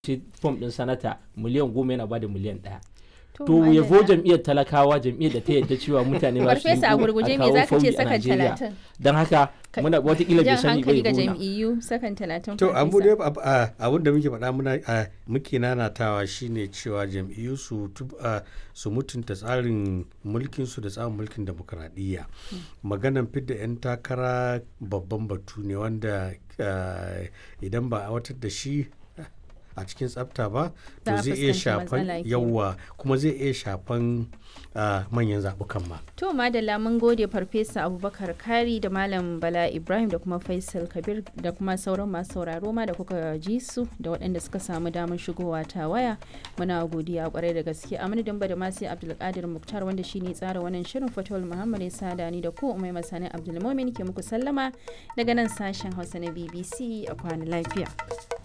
fom ɗin sanata miliyan goma yana bada miliyan ɗaya To, to ya madalla. jam'iyyar talakawa jam'iyyar da ta yadda cewa mutane ba su Farfesa a gurguje me zaka ce sakan Najeriya talatin? don haka Ka- muna watakila bai Jan sani bai hankali ga gona jam'iyyu sakan talatin to abu farfesa. dai ab- a- abin da muke faɗa muna a, muke nanatawa shine cewa jam'iyyu su tub- a, su mutunta tsarin mulkin su da tsarin mulkin demokradiyya maganan fidda 'yan takara babban batu ne wanda a, idan ba a watar da shi a cikin tsafta ba to Za a zai iya fuskanci shafan matsala kenan. yawa kuma zai iya shafan a, manyan zaɓukan ma To madalla mun gode farfesa Abubakar Kari da Malam Bala Ibrahim da kuma Faisal Kabir da kuma sauran masu sauraro ma da kuka ji su da waɗanda suka samu damar shigowa ta waya. Muna godiya kwarai da gaske a madadin da masu Abdulkadir Muktar wanda shine tsara wannan shirin Fatawul Muhammad ya sada ni da ku Umai Masani Abdulmumin ke muku sallama daga nan sashen Hausa na BBC a kwana lafiya.